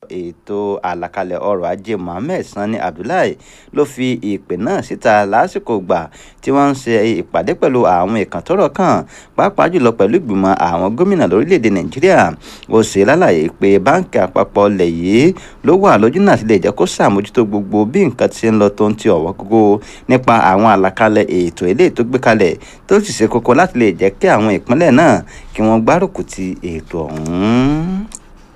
ètò àlàkalẹ̀ ọrọ̀ ajé mohammed sani abdullahi ló fi ìpè náà síta lásìkò gbà tí wọ́n ń ṣe ìpàdé pẹ̀lú àwọn ìkàntọ́rọ̀ kan pàápàá jùlọ pẹ̀lú ìgbìmọ̀ àwọn gómìnà lórílẹ̀‐èdè nàìjíríà ó ṣe lálàyé pé báńkì àpapọ̀ ilẹ̀ yìí ló wà lójú náà sílẹ̀ jẹ́ kó ṣàmójútó gbogbo bí nǹkan ti ń lọ tó ń ti ọ̀wọ́ gógó nípa àwọn àlàkalẹ̀ ètò ilé tó gbé kalẹ̀ tó sì ṣe kókó láti lè jẹ́ kí àwọn ìpínlẹ̀ náà kí wọ́n gbárùkù ti ètò ọ̀hún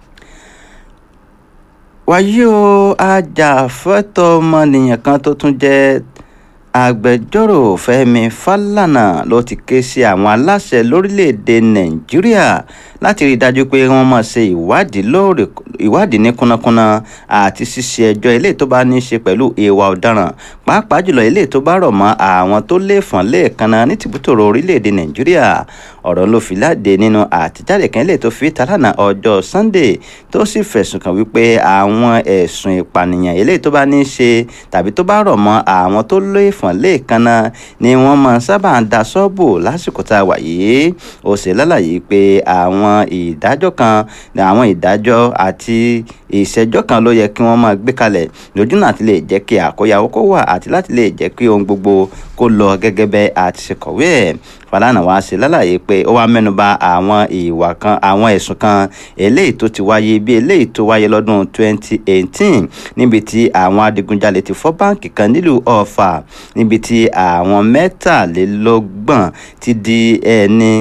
wáyé o ajàfẹ́tọ̀ ọmọnìyàn kan tó tún jẹ́ agbẹjọ́rò fẹ́mi fálànà ló ti ké sí àwọn aláṣẹ lórílẹ̀‐èdè nàìjíríà láti rí i dájú pé wọ́n máa ṣe ìwádìí lóòrè ìwádìí ní kúnnakúnna àti ṣíṣe ẹjọ́ ilé tó bá ní í ṣe pẹ̀lú ìwà ọ̀daràn pàápàá jùlọ ilé tó bá rọ̀ mọ́ àwọn tó léèfọ̀n léèkanna ní tìbútòrò orílẹ̀‐èdè nàìjíríà ọ̀rọ̀ ló fi láde nínú àtijáde kan ilé tó fi tàlànà ọjọ́ sunday tó sì fẹ̀sùn kàn wípé àwọn ẹ̀sùn ìpànìyàn ilé tó bá ní í ṣe tàbí tó bá rọ̀ mọ́ àwọn tó léèfọ̀n léèkanna ni wọ́n máa sábà ń da sọ́ọ̀bù lásìkò tá a wà yìí ó ṣe lálàyé pé àwọn ìdájọ́ kan àwọn ìdájọ́ àti ìṣẹ́jọ́ kan ló yẹ kí wọ́n máa gbé kalẹ̀ lójú náà ti lè jẹ́ kí àkóyawó kó wà àti láti lè jẹ́ kí ohun gbogbo kó lọ gẹ́gẹ́ bẹ́ àti ṣe kọ̀wé ẹ̀ Fálànà wá ṣe lálàyé pé ó wá mẹ́nuba àwọn ìwà kan àwọn ẹ̀sùn kan eléyìí tó ti wáyé bí eléyìí tó wáyé lọ́dún 2018 níbi tí àwọn adigunjalè ti fọ́ báǹkì kan nílùú Ọ̀fà níbi tí àwọn mẹ́tàlélọ́gbọ̀n ti di ẹni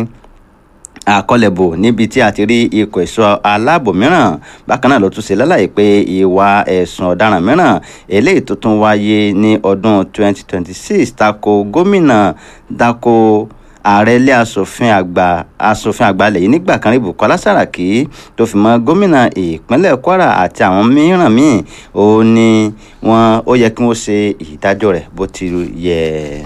àkọlẹ̀bò níbi tí a ti rí ikọ̀ ẹ̀ṣọ́ aláàbò mìíràn bákan náà ló tún ṣe lálàyé pé ìwà ẹ̀sùn ọ̀daràn mìíràn eléyìí tó tún wáyé ní ọdún 2026 tako gómìnà dako ààrẹ ilé asòfin àgbà asòfin àgbà lẹ́yìn nígbà kan rí Bùkọ́lá Sàràkí tó fi mọ́ gómìnà ìpínlẹ̀ Kwara àti àwọn mìíràn míì ó ní wọn ó yẹ kí wọ́n ṣe ìdájọ́ rẹ̀ bó ti yẹ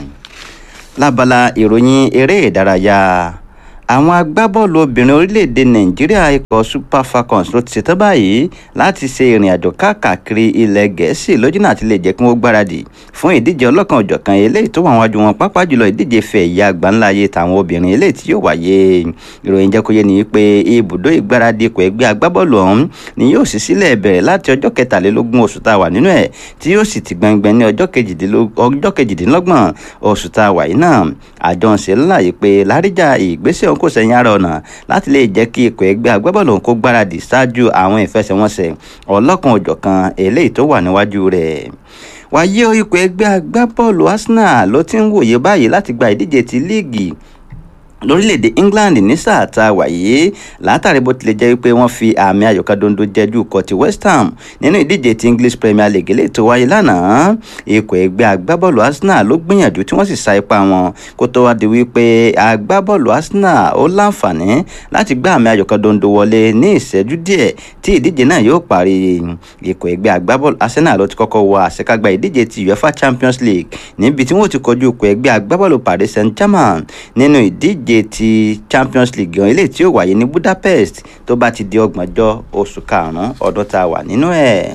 lábala ìròyìn eré ìdárayá àwọn agbábọ́ọ̀lù obìnrin orílẹ̀-èdè nàìjíríà ikọ̀ super falcons ló ti ṣetán báyìí láti ṣe ìrìn àjò káàkiri ilẹ̀ gẹ̀ẹ́sì lójúnà àti lè jẹ́ kí wọ́n gbáradì fún ìdíje ọlọ́kan òjọ̀kan eléyìí tó wà wájú wọn pápá jùlọ ìdíje fẹ̀ ìyá àgbáńláyé tàwọn obìnrin eléyìí tí yóò wáyé ìròyìn jẹ́ kó yé ni pé ibùdó ìgbáradì ikọ̀ ẹgbẹ́ agbábọ́ọ̀lù ọ̀hún ni yóò sì sílẹ̀ bẹ̀rẹ̀ láti ọjọ́ kẹtàlélógún oṣù tá a wà nínú ẹ̀ tí yóò sì ti gbẹngbẹn ní ọjọ́ kejìdínlọ́gbọ̀n oṣù tá a wà yìí náà àjọ ń ṣe láàyè pé láríjà ìgbésẹ̀ òun kò sẹ́yìn ara ọ̀nà láti lè jẹ́ kí ikọ̀ ẹgbẹ́ agbábọ́ọ̀lù kó gbáradì ṣáájú àwọn ìfẹsẹ̀wọnsẹ̀ ọlọ́kan òjọ̀kan eléyìí tó wà níwájú rẹ̀ wáyé ikọ̀ ẹgbẹ́ agbábọ́ọ̀lù Arsenal ló ti ń wòye báyìí láti gba ìdíje ti líìgì lórílẹ̀‐èdè England ní sáà tá a wà yìí látàrí bó tilẹ̀ jẹ́ wípé wọ́n fi àmì ayò kan dondo jẹ́jú ikọ̀ ti West Ham nínú ìdíje ti English Premier League eléyìí tó wáyé lánàá ikọ̀ ẹgbẹ́ agbábọ́ọ̀lù Arsenal ló gbìyànjú tí wọ́n sì sa ipá wọn kó tó wá di wípé agbábọ́ọ̀lù Arsenal ó láǹfààní láti gbá àmì ayò kan dondo wọlé ní ìṣẹ́jú díẹ̀ tí ìdíje náà yóò parí ikọ̀ ẹgbẹ́ agbábọ́ọ̀lù Arsenal ló ti kọ́kọ́ wọ àṣekágbá ìdíje ti UEFA Champions League níbi tí wọ́n ti kojú ikọ̀ ẹgbẹ́ agbábọ́ọ̀lù Paris Saint-Germain nínú ìdíje ìdíje ti Champions League gan eléyìí tí ó wáyé ní Budapest tó bá ti di ọgbọ̀njọ́ oṣù karùn-ún ọdún tá a wà nínú ẹ̀.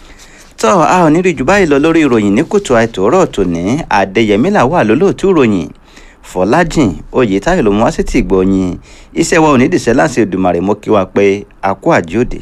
tọ́ a ò ní rí jù báyìí lọ lórí ìròyìn ní kùtù àìtòrọ̀ tòní Adéyẹmí là wà lólóòtú ìròyìn Fọlájìn Oyètáyọ̀ ló mú wá sí ti gbọ̀nyìn iṣẹ́ wa ò ní dìṣẹ́ láti Èdùmàrè mọ́ kí wa pé a kú àjíòdè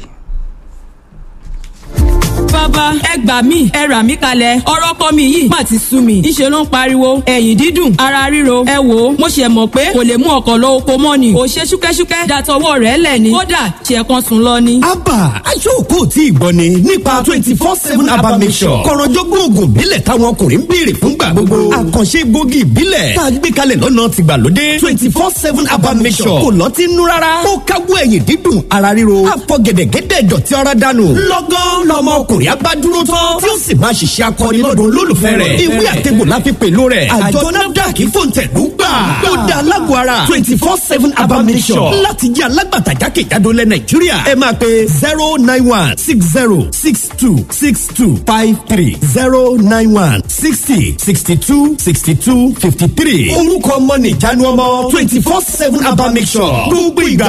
bàbá ẹ gbà mí ẹ rà mí kalẹ̀ ọ̀rọ̀ kọ́ mi yìí má ti sú mi ńṣe ló ń pariwo ẹ̀yìn dídùn ara ríro ẹ wò ó mo ṣe mọ̀ pé kò lè mú ọkọ̀ lọ oko mọ́ ni kò ṣe ṣúkẹ́ṣúkẹ́ dàtọwọ́ rẹ̀ lẹ̀ ni kódà ṣe kan sùn lọ ni. abba aṣọ́kò tí ìgbọ́ ni nípa twenty four seven abba mission kọ̀rọ̀jọ́gbọ́n oògùn ìbílẹ̀ táwọn ọkùnrin ń béèrè fúngbà gbogbo àkànṣe gbòógì ìbílẹ̀ tá a gbé kalẹ̀ lọ́nà tìgbàlódé twenty four seven abba mission kò lọ́ọ́ ti nú rárá ó káwọ́ ẹ̀yìn dídùn ara ríro àfọ̀gẹ̀dẹ̀gẹ̀dẹ̀ dọ̀tí ara dànù lọ́gán lọ́mọ ọkùnrin abá dúró tán tí ó sì máa ṣiṣẹ́ akọni lọ́dún olólùfẹ́ rẹ̀ ìwé àtẹ̀gbò la fi pẹ̀lú rẹ̀ àjọ nafdac fòǹtẹ̀lú gbà ó da alágọ̀ ara twenty four seven abamisọ̀ láti jẹ́ alágbàtà jákèjádò lẹ̀ nàìjíríà ẹ máa pe zero nine one six zero six two six two five three zero nine one sixty sixty two sixty two fifty three orúkọ ọmọ nìjánu ọmọ twenty four seven abamisọ̀ gbogbo ìgbà